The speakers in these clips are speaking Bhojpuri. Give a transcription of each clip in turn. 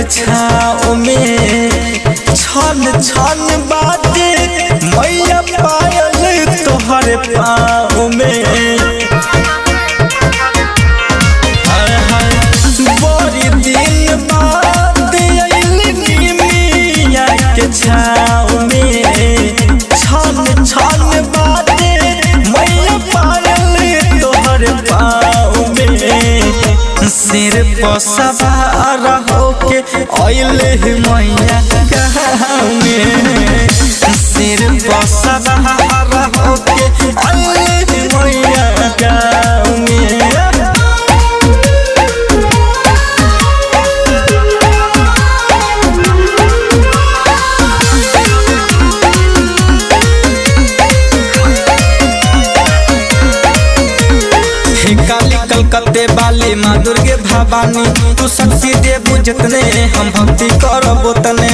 छाँव में छन छन बाजे मैया पायल तोहर पाँव में हाय हाय बड़ी दिन बाद अइली मिया के छाँव में छन छन बाजे मैया पायल तोहर पाँव में सिर पर सवार होके अइले मैया गाँव में सिर पर सवार होके अइले मैया गाँव में हे काली कलकत्ते वाली माँ दुर्गे भवानी तू शक्ति दे बुझतने हम भक्ति करब तने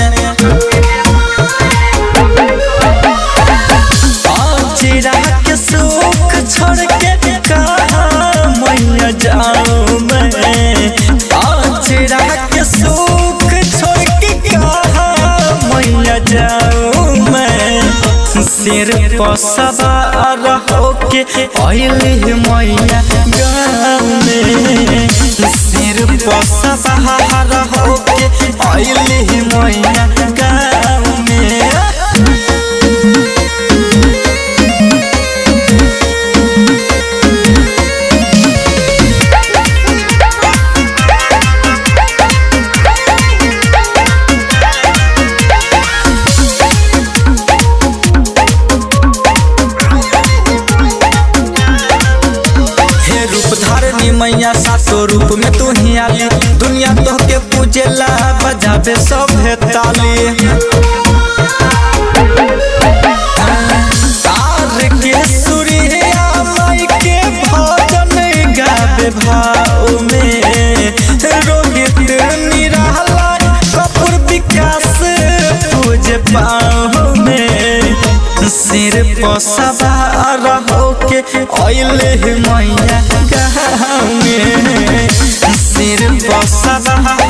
चिरा के सुख छोड़ के कहाँ मैया जाऊँ मैं चिरा के सुख छोड़ के कहाँ मैया जाऊँ मैं सिर पर सवार होके अइली मैया गाँव में सिर पर सवार होके अइली मैया गाँव में हे रूप धारनी मैया सातो रूप में तू ही आली दुनिया तो के पूजेला बजाबे सब है ताली तार के सूर्या माई के भजन गावे भाव में रोहित निराला कपूर विकास पूजे पाँव में सिर पर सवार होके अइले मैया गाँव में सिर पर सवार